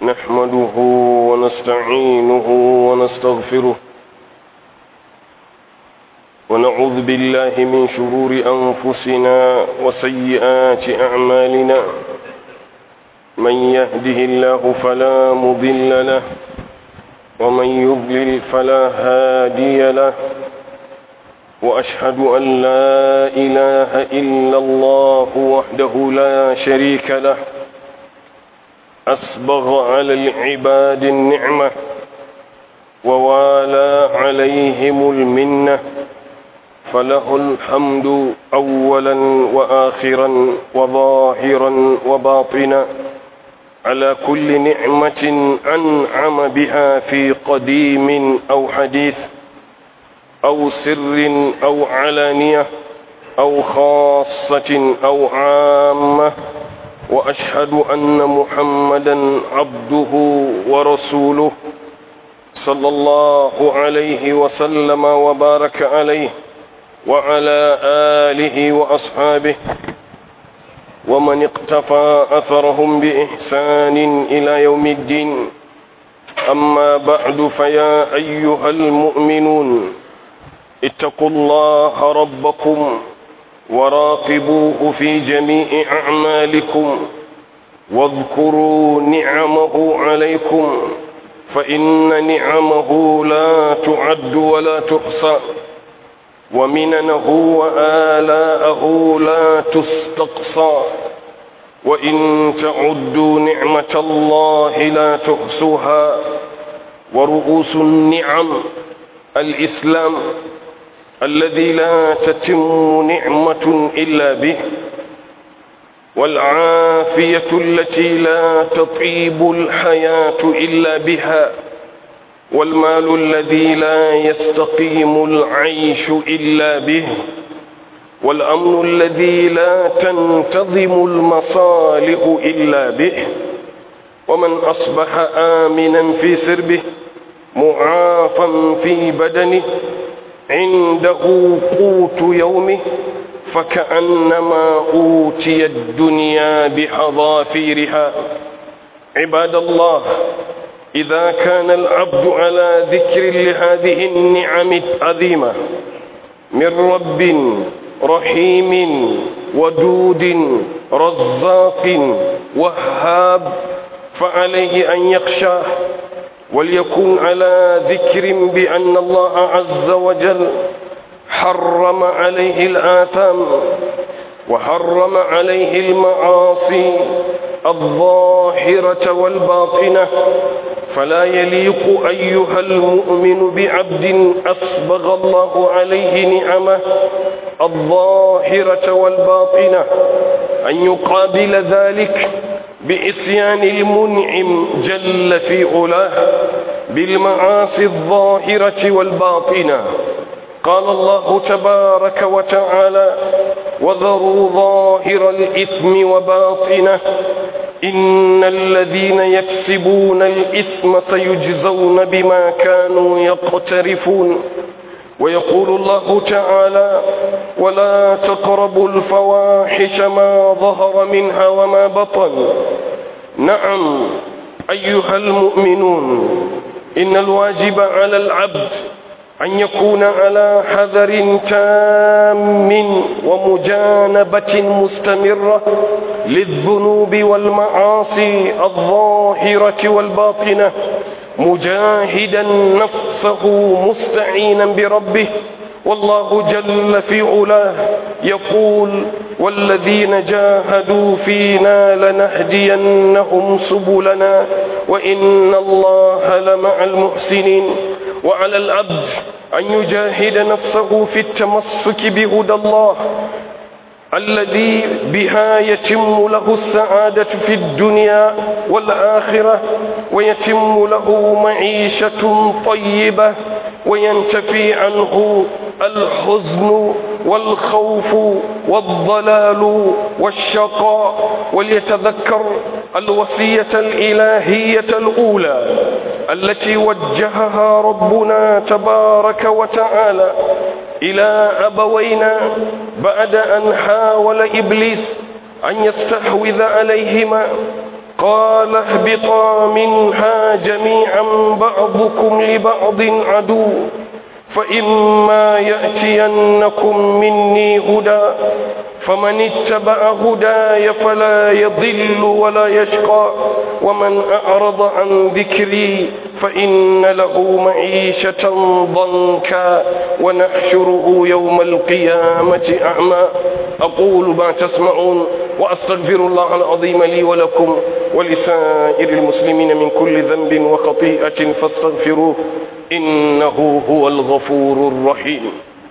نحمده ونستعينه ونستغفره ونعوذ بالله من شرور أنفسنا وسيئات أعمالنا من يهده الله فلا مضل له ومن يضلل فلا هادي له وأشهد أن لا إله إلا الله وحده لا شريك له أسبغ على العباد النعمة ووالى عليهم المنة فله الحمد أولا وآخرا وظاهرا وباطنا على كل نعمة أنعم بها في قديم أو حديث أو سر أو علانية أو خاصة أو عامة وأشهد أن محمدا عبده ورسوله صلى الله عليه وسلم وبارك عليه وعلى آله وأصحابه ومن اقتفى أثرهم بإحسان إلى يوم الدين أما بعد فيا أيها المؤمنون اتقوا الله ربكم وراقبوه في جميع أعمالكم واذكروا نعمه عليكم فإن نعمه لا تعد ولا تحصى ومننه وآلاءه لا تستقصى وإن تعدوا نعمة الله لا تحصوها ورؤوس النعم الإسلام الذي لا تتم نعمة إلا به والعافية التي لا تطيب الحياة إلا بها والمال الذي لا يستقيم العيش إلا به والأمن الذي لا تنتظم المصالح إلا به ومن أصبح آمنا في سربه معافا في بدنه عنده قوت يومه فكأنما أوتي الدنيا بحظافيرها عباد الله إذا كان العبد على ذكر لهذه النعم العظيمة من رب رحيم ودود رزاق وهاب فعليه أن يخشاه وليكن على ذكر بأن الله عز وجل حرم عليه الآثام وحرم عليه المعاصي الظاهرة والباطنة فلا يليق أيها المؤمن بعبد أسبغ الله عليه نعمه الظاهرة والباطنة أن يقابل ذلك بإسيان المنعم جل في علاه بالمعاصي الظاهرة والباطنة قال الله تبارك وتعالى وذروا ظاهر الإثم وباطنه إن الذين يكسبون الإثم سيجزون بما كانوا يقترفون ويقول الله تعالى ولا تقربوا الفواحش ما ظهر منها وما بطن نعم أيها المؤمنون إن الواجب على العبد أن يكون على حذر تام ومجانبة مستمرة للذنوب والمعاصي الظاهرة والباطنة مجاهدا نفسه مستعينا بربه والله جل في علاه يقول والذين جاهدوا فينا لنهدينهم سبلنا وإن الله لمع المحسنين وعلى العبد أن يجاهد نفسه في التمسك بهدى الله الذي بها يتم له السعادة في الدنيا والآخرة ويتم له معيشة طيبة وينتفي عنه الحزن والخوف والضلال والشقاء وليتذكر الوصية الإلهية الأولى التي وجهها ربنا تبارك وتعالى إلى أبوينا بعد أن حاول إبليس أن يستحوذ عليهما قال اهبطا منها جميعا بعضكم لبعض عدو فإما يأتينكم مني هدى فمن اتبع هداي فلا يضل ولا يشقى ومن أعرض عن ذكري فإن له معيشة ضنكا ونحشره يوم القيامة أعمى أقول ما تسمعون وأستغفر الله العظيم لي ولكم ولسائر المسلمين من كل ذنب وخطيئة فاستغفروه إنه هو الغفور الرحيم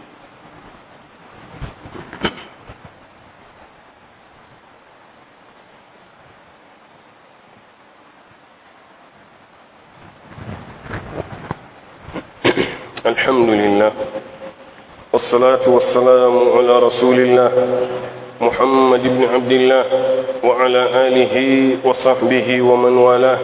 الحمد لله والصلاة والسلام على رسول الله محمد بن عبد الله وعلى آله وصحبه ومن والاه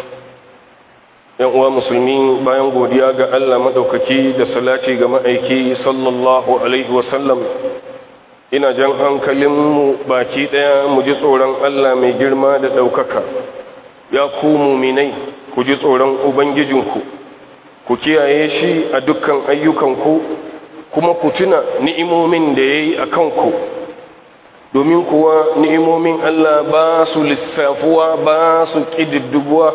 yan uwa musulmi bayan godiya ga Allah madaukaki da salati ga ma'aiki sallallahu alaihi wasallam ina jan hankalinmu baki daya mu ji tsoron Allah mai girma da ɗaukaka ya ku muminai ku ji tsoron ubangijinku ku kiyaye shi a dukkan ayyukanku kuma ku tuna ni'imomin da ya yi a kanku domin kuwa ni'imomin Allah ba su lissafuwa ba su ƙididdubuwa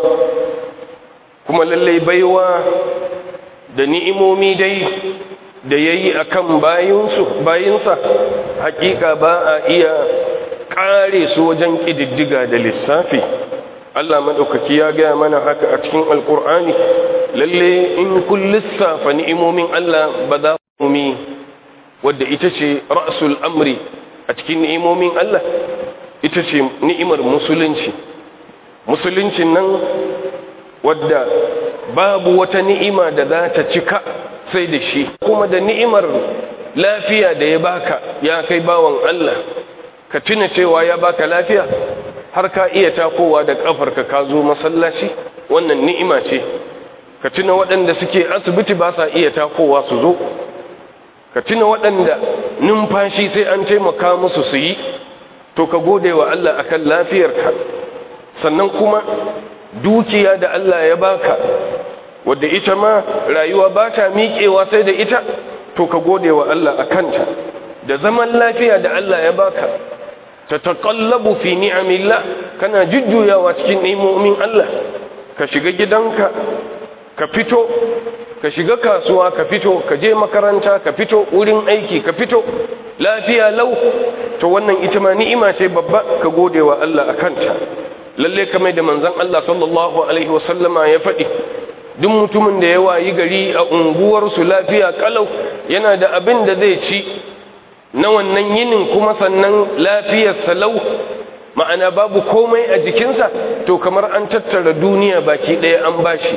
kuma lallai baiwa da ni'imomi dai da ya yi a kan bayinsa hakika ba a iya ƙare su wajen ƙididdiga da lissafi Allah maɗaukaki ya gaya mana haka a cikin alƙur'ani lalle in kun lissafa ni'imomin Allah ba za ku mi wadda ita ce ra'sul amri a cikin ni'imomin Allah ita ce ni'imar musulunci musuluncin nan wadda babu wata ni'ima da za ta cika sai da shi kuma da ni'imar lafiya da ya baka ya kai bawan Allah ka tuna cewa ya baka lafiya har ka iya takowa da kafarka ka zo masallaci wannan ni'ima ce ka tuna waɗanda suke asibiti ba sa iya takowa su zo ka tuna waɗanda numfashi sai an taimaka musu su yi to ka gode wa Allah akan lafiyarka sannan kuma dukiya da Allah ya baka wadda ita ma rayuwa ba ta miƙewa sai da ita to ka gode wa Allah a kanta da zaman lafiya da Allah ya baka ta taƙallabu fi ni'amillah kana jujjuyawa cikin ni'imomin Allah ka shiga gidanka ka fito ka shiga kasuwa ka fito ka je makaranta ka fito wurin aiki ka fito lafiya lau to wannan ita ma ni'ima ce babba ka gode wa Allah a kanta lalle kamar da manzon Allah sallallahu alaihi wasallama ya faɗi duk mutumin da ya wayi gari a unguwarsu lafiya kalau yana da abin da zai ci na wannan yinin kuma sannan lafiyar salau ma'ana babu komai a jikinsa to kamar an tattara duniya baki ɗaya an bashi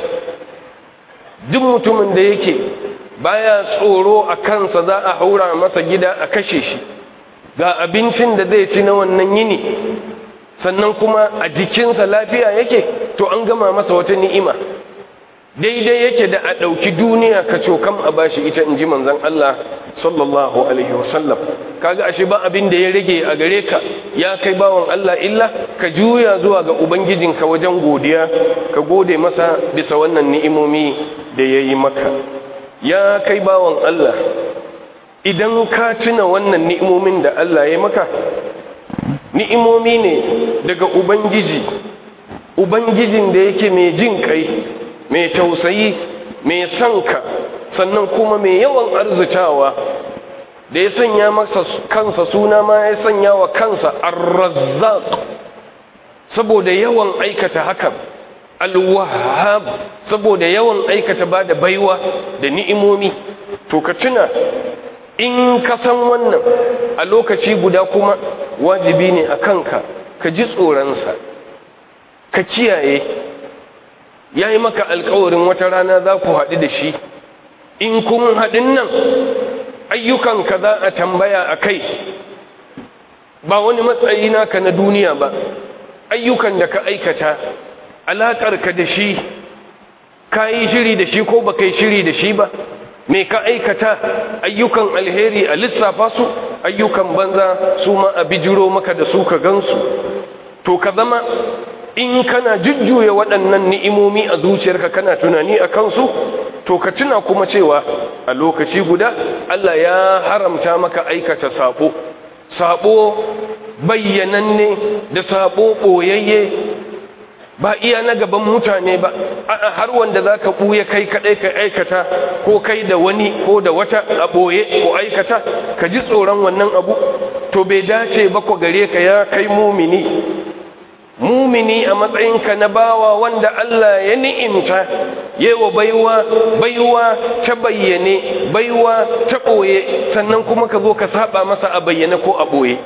duk mutumin da yake baya tsoro a kansa za a haura masa gida a kashe shi ga abincin da zai ci na wannan yini sannan kuma a jikinsa lafiya yake to an gama masa wata ni'ima daidai yake da a ɗauki duniya ka cokam a bashi ita in ji manzan Allah sallallahu alaihi wasallam kaga ashe ba abin da ya rage a gare ka ya kai bawan Allah illa ka juya zuwa ga ubangijinka wajen godiya ka gode masa bisa wannan ni'imomi da ya yi maka ya kai bawan Allah idan ka tuna wannan ni'imomin da Allah ya maka ni'imomi ne daga ubangiji ubangijin da yake mai jin kai mai tausayi mai sanka sannan kuma mai yawan arzitawa da ya sanya masa kansa suna ma ya sanya wa kansa ar-razzaq saboda yawan aikata haka al-wahhab saboda yawan aikata ba da baiwa da ni'imomi to ka tuna in ka san wannan a lokaci guda kuma wajibi ne a kanka ka ji tsoronsa ka kiyaye ya yi maka alkawarin wata rana za ku haɗu da shi in kun haɗin nan ayyukanka za a tambaya a kai ba wani matsayi naka na duniya ba ayyukan da ka aikata alaƙarka da shi ka yi shiri da shi ko ba ka yi shiri da shi ba me ka aikata ayyukan alheri a lissafa su ayyukan banza su ma a bijiro maka da su ka gansu to ka zama in kana jujjuya waɗannan ni'imomi a zuciyarka kana tunani a kansu to ka tuna kuma cewa a lokaci guda Allah ya haramta maka aikata sabo sabo bayyananne da sabo ɓoyayye ba iya na gaban mutane ba a har wanda za ka ɓuya kai kaɗai ka aikata ko kai da wani ko da wata a ɓoye ko aikata ka ji tsoron wannan abu to bai dace ba ku gare ka ya kai mumini mumini a matsayinka na bawa wanda Allah ya ni'imta yewa baiwa baiwa ta bayyane baiwa ta ɓoye sannan kuma ka zo ka saba masa a bayyane ko a ɓoye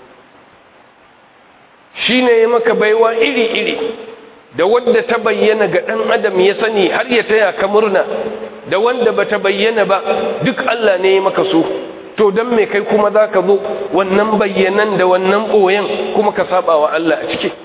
shi ne ya maka baiwa iri-iri da wadda ta bayyana ga ɗan adam ya sani har ya taya ka murna da wanda ba ta bayyana ba duk Allah ne ya maka su to don me kai kuma za ka zo wannan bayyanan da wannan ɓoyen kuma ka saba wa Allah a ciki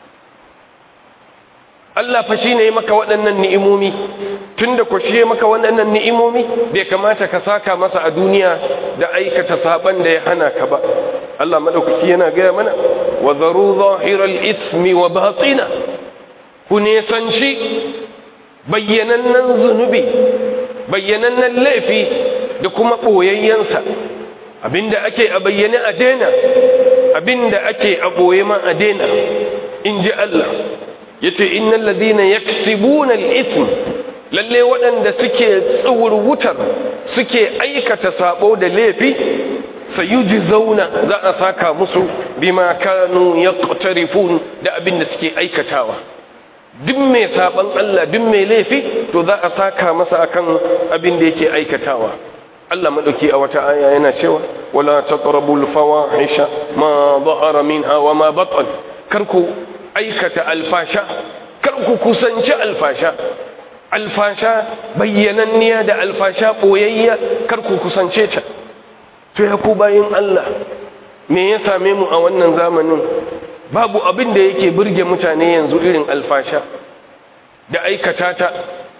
Allah fa shi ne maka waɗannan ni'imomi tun da ku shi maka waɗannan ni'imomi bai kamata ka saka masa a duniya da aikata saban da ya hana ka ba Allah madaukaki yana gaya mana wa zaru zahiral ismi wa batina ku nesanci bayyanannen zunubi bayyanannen laifi da kuma ɓoyayyensa abinda ake a bayyane a daina abinda ake a ɓoye ma a daina in ji Allah yace innal ladina yaksibuna al-ithm lalle waɗanda suke tsawurwutar suke aikata sabo da laifi sayujzauna za a saka musu bima kanu yaqtarifun da abin da suke aikatawa duk mai saban Allah duk mai laifi to za a saka masa akan abin da yake aikatawa Allah madauki a wata aya yana cewa wala taqrabul fawahisha ma dhahara minha wa ma batan karku aikata alfasha kar ku kusanci alfasha alfasha bayyananniya da alfasha boyayya kar ku kusance ta to ya ku bayin Allah me ya same mu a wannan zamanin babu abin da yake burge mutane yanzu irin alfasha da aikata ta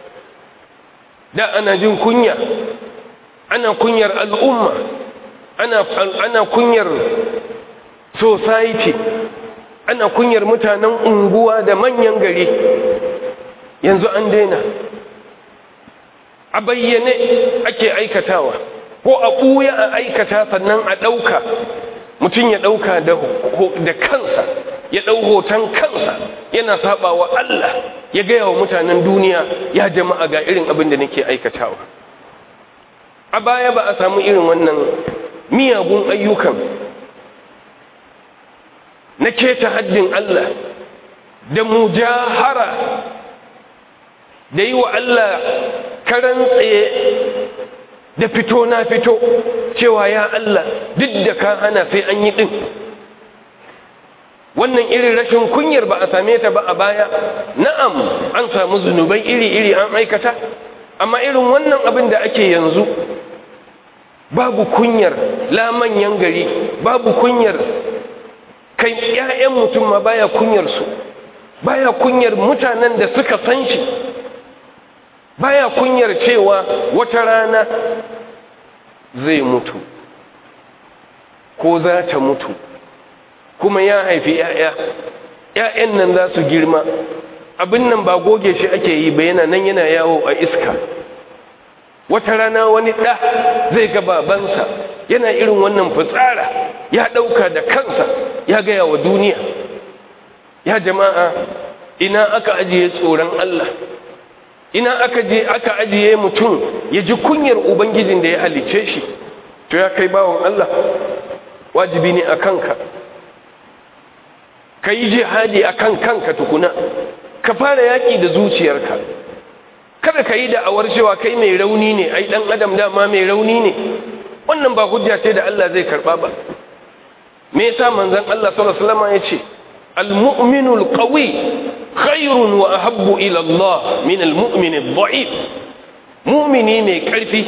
da ana jin kunya ana kunyar al'umma ana ana kunyar society ana kunyar mutanen unguwa da manyan gari yanzu an daina a bayyane ake aikatawa ko a ɓuya a aikata sannan a ɗauka mutum ya ɗauka da kansa ya ɗau hoton kansa yana saba wa Allah ya gaya wa mutanen duniya ya jama'a ga irin abin da nake aikatawa a baya ba a samu irin wannan miyagun ayyukan na keta haddin Allah da mujahara da yi wa Allah karan tsaye da fito na fito cewa ya Allah duk da ka hana sai an yi ɗin wannan irin rashin kunyar ba a same ta ba a baya na'am an samu zunubai iri-iri an aikata amma irin wannan abin da ake yanzu babu kunyar la manyan gari babu kunyar kai ƴaƴan mutum ma baya kunyar su baya kunyar mutanen da suka san shi baya kunyar cewa wata rana zai mutu ko za ta mutu kuma ya haifi ƴaƴa ƴaƴan nan za su girma abin nan ba goge shi ake yi ba yana nan yana yawo a iska wata rana wani ɗa zai ga babansa yana irin wannan fitsara ya ɗauka da kansa ya gaya wa duniya ya jama'a ina aka ajiye tsoron Allah ina aka je aka ajiye mutum ya ji kunyar ubangijin da ya halice shi to ya kai bawon Allah wajibi ne a kanka ka yi jihadi a kan kanka tukuna ka fara yaƙi da zuciyarka kada ka yi da'awar cewa kai mai rauni ne ai dan adam dama mai rauni ne wannan ba hujja ce da Allah zai karba ba me yasa manzon Allah sallallahu alaihi wasallam yace al-mu'minu al-qawi khairun wa ahabbu ila Allah min al-mu'min ad-da'if mu'mini mai karfi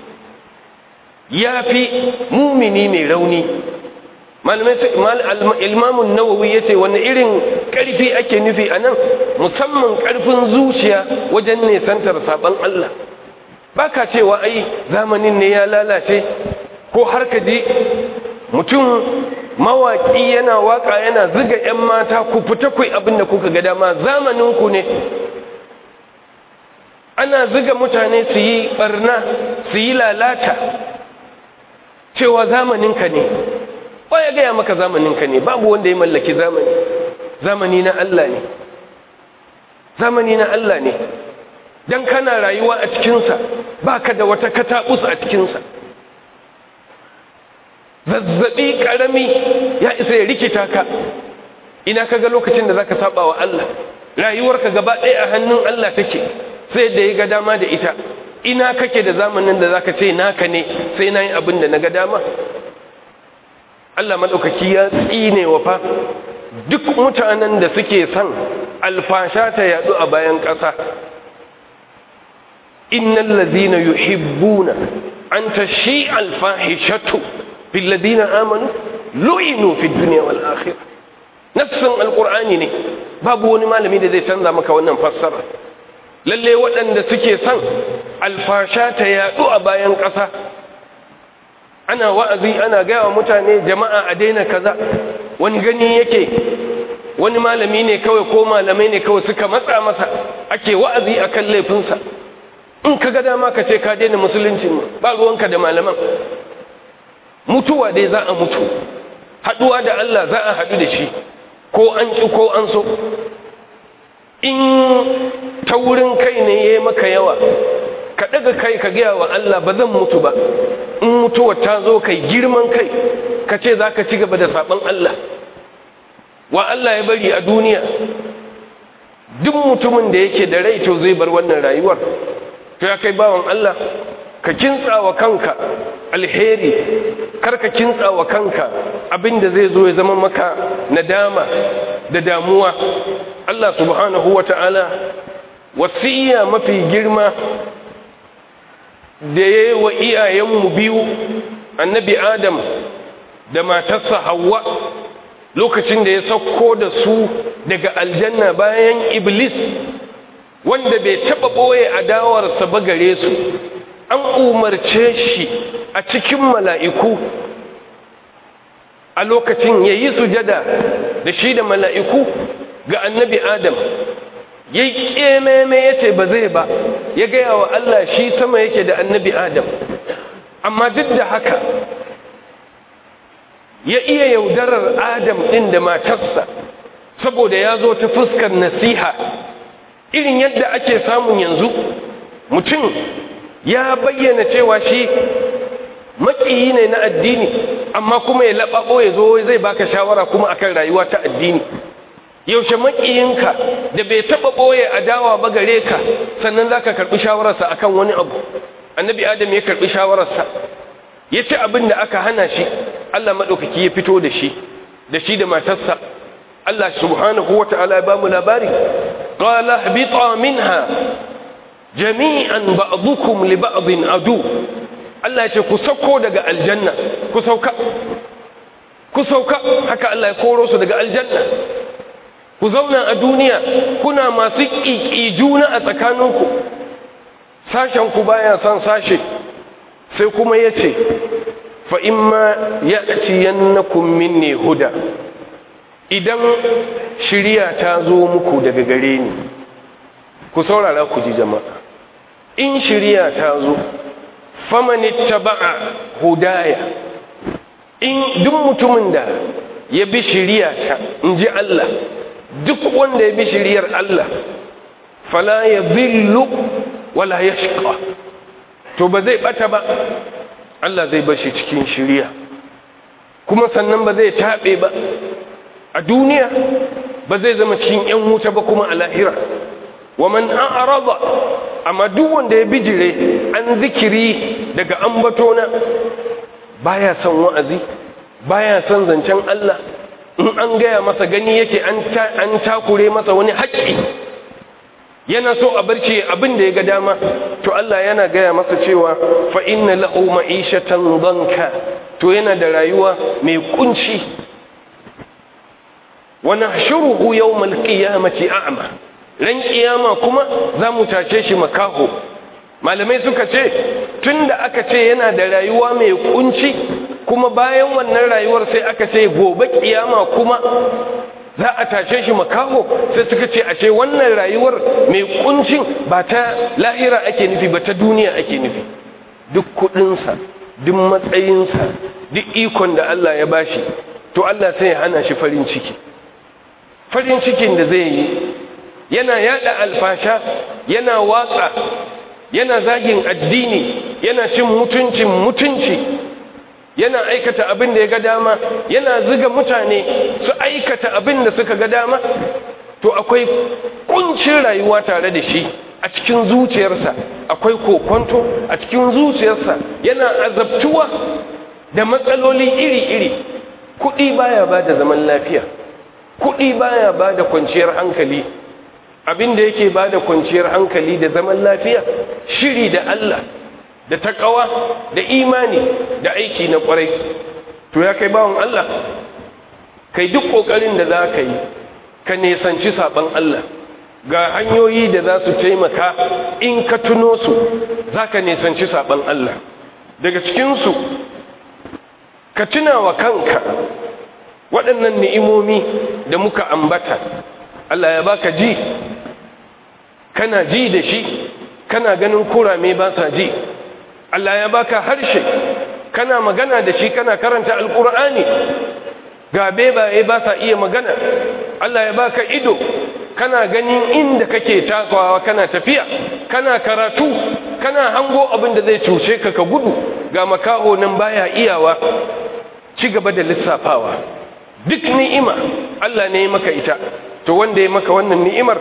yafi mu'mini mai rauni malamai ilmamun nawawi ya ce wani irin ƙarfi ake nufi a nan musamman ƙarfin zuciya wajen nesantar saɓon Allah ba ka cewa ai zamanin ne ya lalace ko har ka ji mutum mawaƙi yana waƙa yana ziga 'yan mata ku fita ku abin da kuka ga dama zamaninku ne ana ziga mutane su yi ɓarna su yi lalata cewa zamaninka ne ya gaya maka zamaninka ne babu wanda ya mallaki zamani zamani na Allah ne zamani na Allah ne don kana rayuwa a cikinsa ba ka da wata kataɓus a cikinsa zazzaɓi ƙarami ya isa ya rikita ka ina ka ga lokacin da za ka saba wa Allah rayuwarka gaba ɗaya a hannun Allah take sai da ya ga dama da ita ina kake da zamanin da za ka ce naka ne sai na yi abin da na ga dama Allah maɗaukaki ya tsine wa fa duk mutanen da suke son alfasha ta yaɗu a bayan ƙasa innal ladhina yuhibbuna an tashi alfahishatu fil ladina amanu lu'inu fid dunya wal akhirah nafsin alqur'ani ne babu wani malami da zai canza maka wannan fassara lalle waɗanda suke son alfasha ta yaɗu a bayan ƙasa ana wa'azi ana gaya wa mutane jama'a a daina kaza wani gani yake wani malami ne kawai ko malamai ne kawai suka matsa masa ake wa'azi a kan laifinsa in ka ga dama ka ce ka daina musuluncin ba ruwanka da malaman mutuwa dai za a mutu haɗuwa da Allah za a haɗu da shi ko an ƙi ko an so in taurin kai ne ya yi maka yawa ka ɗaga kai ka gaya wa Allah ba zan mutu ba in mutuwa ta zo kai girman kai ka ce za ka ci gaba da saɓon Allah wa Allah ya bari a duniya duk mutumin da yake da rai to zai bar wannan rayuwar to ya kai bawan Allah ka kintsa wa kanka alheri kar ka kintsa wa kanka abinda zai zo ya zama maka nadama da damuwa Allah subhanahu wa ta'ala wasiya mafi girma da ya yi wa iyayenmu biyu annabi adam da matarsa hawa lokacin da ya sauko da su daga aljanna bayan iblis wanda bai taɓa ɓoye adawarsa ba gare su an umarce shi a cikin mala'iku a lokacin ya yi sujada da shi da mala'iku ga annabi adam ya yi ƙememe ya ce ba zai ba ya gaya wa Allah shi sama yake da annabi adam amma duk da haka ya iya yaudarar adam ɗin da matarsa saboda ya zo ta fuskar nasiha irin yadda ake samun yanzu mutum ya bayyana cewa shi maƙiyi ne na addini amma kuma ya laɓaɓo ya zo zai baka shawara kuma akan rayuwa ta addini yaushe maƙiyinka da bai taɓa ɓoye adawa ba gare ka sannan za ka karɓi shawararsa akan wani abu annabi adam ya karɓi shawararsa ya ci abin da aka hana shi allah maɗaukaki ya fito da shi da shi da matarsa allah subhanahu wa ta'ala ya ba mu labari qala habita minha jami'an ba'dukum li ba'din adu Allah ya ce ku sauko daga aljanna ku sauka ku sauka haka Allah ya koro su daga aljanna ku zauna a duniya kuna masu ƙiƙi juna a tsakaninku sashen ku baya son sashe sai kuma ya ce fa imma ya'tiyannakum minni huda idan shiriya ta zo muku daga gare ni ku saurara ku ji jama'a in shiriya ta zo faman ittaba'a hudaya in duk mutumin da ya bi shiriya ta in ji Allah duk wanda ya bi shiriyar Allah fala ya zillu wala ya shiƙa to ba zai ɓata ba Allah zai bashi cikin shiriya kuma sannan ba zai taɓe ba a duniya ba zai zama cikin 'yan wuta ba kuma a lahira wa man a'rada amma duk wanda ya bijire an zikiri daga ambatona baya son wa'azi baya son zancen Allah in an gaya masa gani yake an takure masa wani haƙƙi yana so a barci abin da ya ga dama to Allah yana gaya masa cewa fa inna lahu ma'ishatan danka to yana da rayuwa mai kunci wa nahshuruhu yawmal qiyamati a'ma ran kiyama kuma za mu tace shi makaho malamai suka ce tunda aka ce yana da rayuwa mai kunci kuma bayan wannan rayuwar sai aka ce gobe kiyama kuma za a tashe shi makaho sai suka ce ashe wannan rayuwar mai kuncin ba ta lahira ake nufi ba ta duniya ake nufi duk kudinsa duk matsayinsa duk ikon da Allah ya bashi to Allah sai ya hana shi farin ciki farin cikin da zai yi yana yada alfasha yana watsa yana zagin addini yana cin mutuncin mutunci yana aikata abin da ya ga dama yana ziga mutane su aikata abin da suka ga dama to akwai kuncin rayuwa tare da shi a cikin zuciyarsa akwai kokonto a cikin zuciyarsa yana azabtuwa da matsaloli iri-iri kuɗi baya ba da zaman lafiya kuɗi baya ba da kwanciyar hankali abin da yake ba da kwanciyar hankali da zaman lafiya shiri da Allah da takawa da imani da aiki na kwarai to ya kai bawon Allah kai duk kokarin da za ka yi ka nesanci saban Allah ga hanyoyi da za su taimaka in ka tuno su za ka nesanci saban Allah daga cikinsu ka tuna wa kanka waɗannan ni'imomi da muka ambata Allah ya baka ji kana ji da shi kana ganin kurame ba sa ji Allah ya baka harshe kana magana da shi kana karanta alkur'ani ga bebaye ba sa iya magana Allah ya baka ido kana ganin inda kake takawa kana tafiya kana karatu kana hango abin da zai cuce ka ka gudu ga makaho nan baya iyawa ci gaba da lissafawa duk ni'ima Allah ne ya maka ita to wanda ya maka wannan ni'imar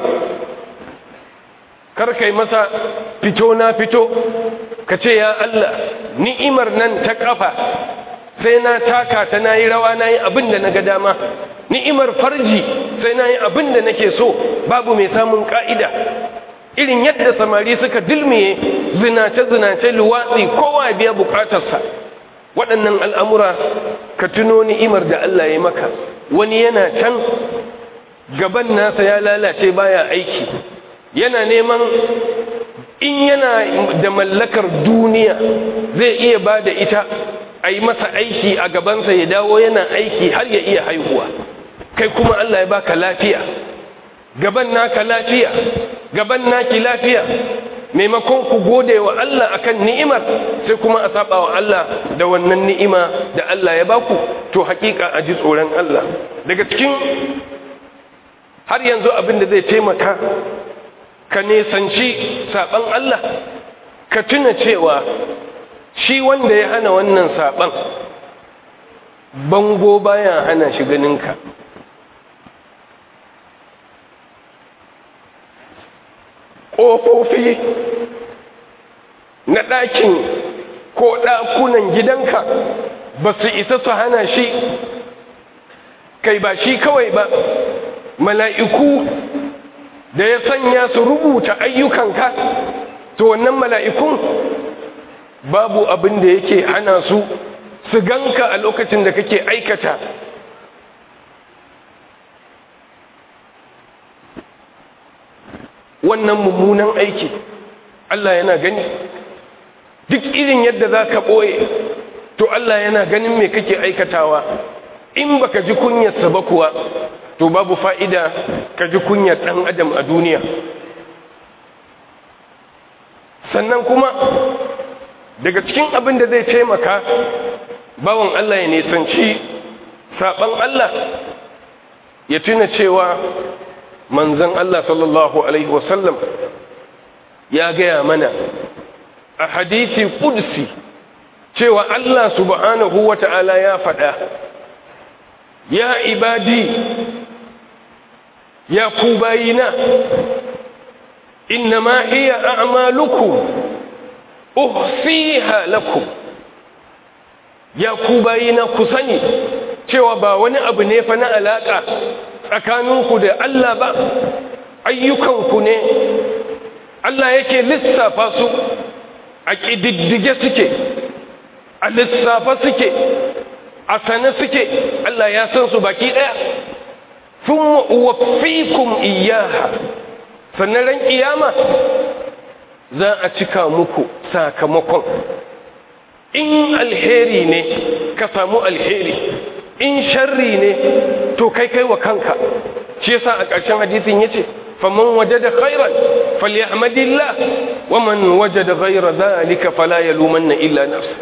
kar kai masa fito na fito ka ce ya Allah ni'imar nan ta kafa sai na taka ta nayi rawa nayi abin da naga dama ni'imar farji sai nayi abin da nake so babu mai samun ka'ida irin yadda samari suka dilmiye zinace zinace luwatsi kowa biya bukatarsa waɗannan al'amura ka tuno ni'imar da Allah ya maka wani yana can gaban nasa ya lalace baya aiki yana neman in yana da mallakar duniya zai iya ba da ita a yi masa aiki a gabansa ya dawo yana aiki har ya iya haihuwa kai kuma Allah ya baka lafiya gaban naka lafiya gaban naki lafiya maimakon ku gode wa Allah akan ni'imar sai kuma a saba wa Allah da wannan ni'ima da Allah ya baku to hakika a ji tsoron Allah daga cikin har yanzu abin da zai taimaka ka nesanci saban Allah ka tuna cewa shi wanda ya hana wannan saban bango baya hana shi ganinka ƙofofi na ɗakin ko ɗakunan gidanka ba su isa su hana shi kai ba shi kawai ba mala'iku da ya sanya su rubuta ayyukanka to wannan mala'ikun babu abin da yake hana su su ganka a lokacin da kake aikata wannan mummunan aiki Allah yana gani duk irin yadda za ka ɓoye to Allah yana ganin me kake aikatawa in baka ji kunyarsa ba kuwa to babu fa'ida ka ji kunyar ɗan adam a duniya sannan kuma daga cikin abin da zai taimaka bawan Allah ya nisanci saɓan Allah ya tuna cewa manzan Allah sallallahu Alaihi wasallam ya gaya mana a hadisi ƙudsi cewa Allah subhanahu wa ta'ala ya faɗa ya ibadi ya ku bayina innama hiya a'malukum uhsiha lakum ya ku bayina ku sani cewa ba wani abu ne fa na alaka tsakaninku da Allah ba ayyukanku ne Allah yake lissafa su a ƙididdige suke a lissafa suke a sane suke Allah ya san su baki ɗaya sun waffikum iyaha sannan ran ƙiyama za a cika muku sakamakon in alheri ne ka samu alheri in sharri ne to kai kai wa kanka shi yasa a ƙarshen hadisin yace faman wajada khairan falyahmadillah waman wajada ghayra dhalika fala yalumanna illa nafsa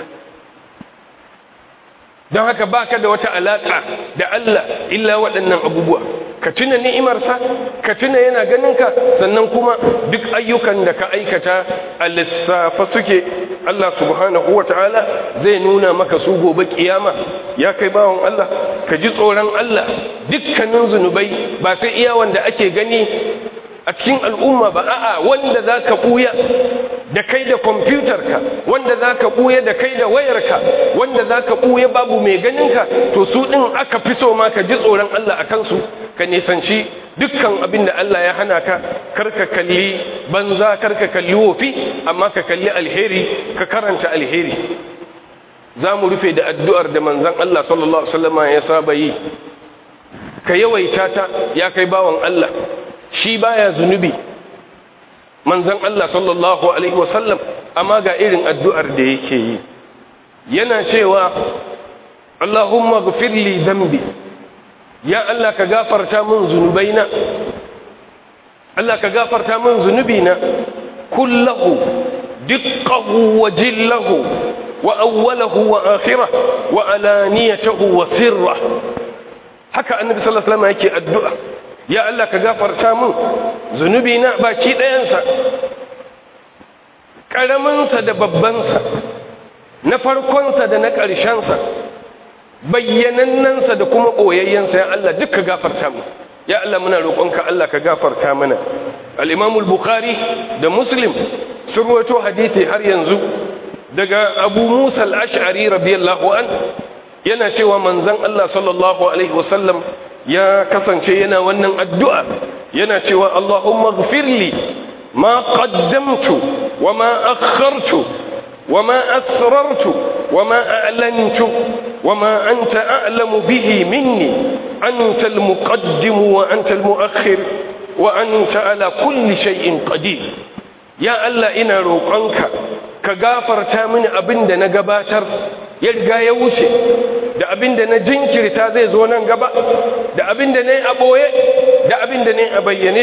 don haka baka da wata alaka da Allah illa waɗannan abubuwa ka tuna ni'imarsa ka tuna yana ganinka sannan kuma duk ayyukan da ka aikata a lissafa suke Allah subhanahu wa ta'ala zai nuna maka su gobe kiyama ya kai bawon Allah ka ji tsoron Allah dukkanin zunubai ba sai iya wanda ake gani a cikin al'umma ba a'a wanda za ka ɓuya da kai da kwamfutarka wanda za ka ɓuya da kai da wayarka wanda za ka ɓuya babu mai ganinka to su ɗin aka fi so ma ka ji tsoron Allah a kansu ka nisanci dukkan abin da Allah ya hana ka karka kalli banza karka kalli wofi amma ka kalli alheri ka karanta alheri za mu rufe da addu'ar da manzan Allah sallallahu Alaihi wasallama ya saba yi ka yawaita ta ya kai bawan Allah shi baya zunubi manzan Allah sallallahu Alaihi wasallam amma ga irin addu'ar da yake yi yana cewa Allahumma gafirli zambi ya Allah ka gafarta min zunubaina Allah ka gafarta min zunubina kullahu diqqahu wa jillahu wa awwalahu wa akhirah wa alaniyatahu wa sirrah haka annabi sallallahu alaihi wasallam yake addu'a ya Allah ka gafarta min zunubina baki ɗayansa ƙaraminsa da babbansa na farkonsa da na ƙarshensa bayyanannansa da kuma ɓoyayyensa ya Allah duk ka gafarta mu ya Allah muna roƙonka Allah ka gafarta mana al-imamul bukhari da muslim sun rawaito hadisi har yanzu daga abu musa al-ash'ari radiyallahu an yana cewa manzon Allah sallallahu alaihi wasallam ya kasance yana wannan addu'a yana cewa Allahumma gfirli ma qaddamtu wa ma akhartu wa ma asrartu wa ma a'lantu wa ma anta a'lamu bihi minni anta al-muqaddim wa anta al-mu'akhir wa anta ala kulli shay'in qadir ya Allah ina roƙonka ka gafarta mini abin da na gabatar ya riga ya wuce da abin da na jinkirta zai zo nan gaba da abin da na yi a ɓoye da abin da na yi a bayyane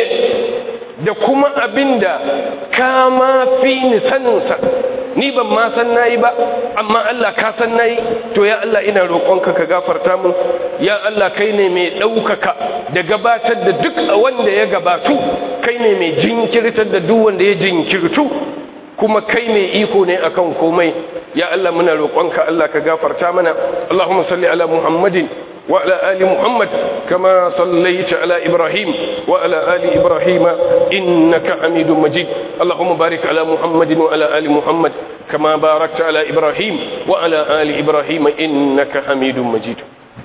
da kuma abin da ka ma fi ni saninsa ni ban ma san nayi ba amma Allah ka san nayi to ya Allah ina roƙonka ka gafarta min ya Allah kai ne mai ɗaukaka da gabatar da duk wanda ya gabatu kai ne mai jinkirtar da duk wanda ya jinkirtu kuma kai mai iko ne akan komai ya Allah muna roƙonka Allah ka gafarta mana Allahumma salli ala Muhammadin wa ala ali Muhammad kama sallaita ala Ibrahim wa ala ali Ibrahim innaka Hamidum Majid Allahumma barik ala Muhammadin wa ala ali Muhammad kama barakta ala Ibrahim wa ala ali Ibrahim innaka Hamidum Majid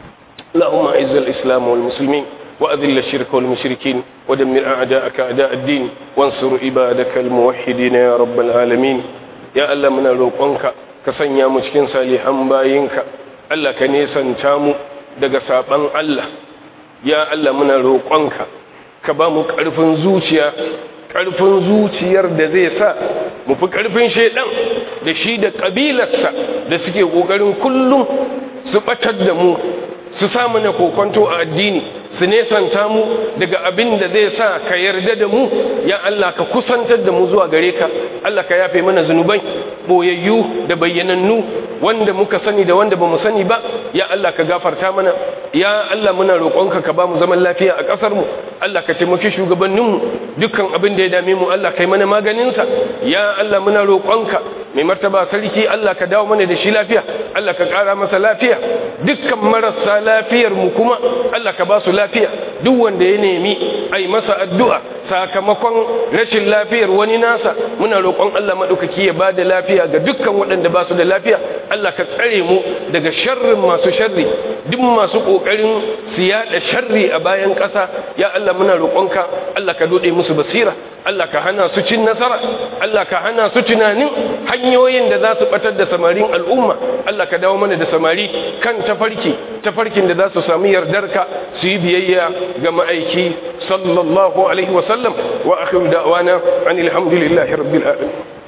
اللهم اعز الإسلام والمسلمين وأذل الشرك والمشركين ودمر أعداءك أعداء الدين وانصر عبادك الموحدين يا رب العالمين يا ألا من روقنك كسنيا مشكين صالحا باينك ألا كنيسا تامو daga saban Allah ya Allah muna roƙonka ka ba mu ƙarfin zuciya ƙarfin zuciyar da zai sa mu fi ƙarfin shaidan da shi da ƙabilarsa da suke ƙoƙarin kullum su ɓatar da mu su samu na kokonto a addini su nesanta mu daga abin da zai sa ka yarda da mu ya Allah ka kusantar da mu zuwa gare ka Allah ka yafe mana zunubai boyayyu da bayyanannu wanda muka sani da wanda bamu sani ba ya Allah ka gafarta mana ya Allah muna roƙonka ka ba mu zaman lafiya a ƙasar mu Allah ka taimaki shugabannin mu dukkan abin da ya dame mu Allah kai mana maganin sa ya Allah muna roƙonka mai martaba sarki Allah ka dawo mana da shi lafiya Allah ka ƙara masa lafiya dukkan marasa lafiyar mu kuma Allah ka ba su lafiya duk wanda ya nemi ai masa addu'a sakamakon rashin lafiyar wani nasa muna roƙon Allah maɗaukaki ya ba da lafiya ga dukkan waɗanda ba su da lafiya Allah ka tsare mu daga sharrin masu sharri duk masu ƙoƙarin su yaɗa sharri a bayan ƙasa ya Allah muna roƙonka Allah ka doɗe musu basira Allah ka hana su cin nasara Allah ka hana su tunanin hanyoyin da za su ɓatar da samarin al'umma Allah ka dawo mana da samari kan tafarki tafarkin da za su sami yardarka su yi biyayya ga ma'aiki sallallahu alaihi wasallam wa akhiru da'wana anil hamdulillahi rabbil alamin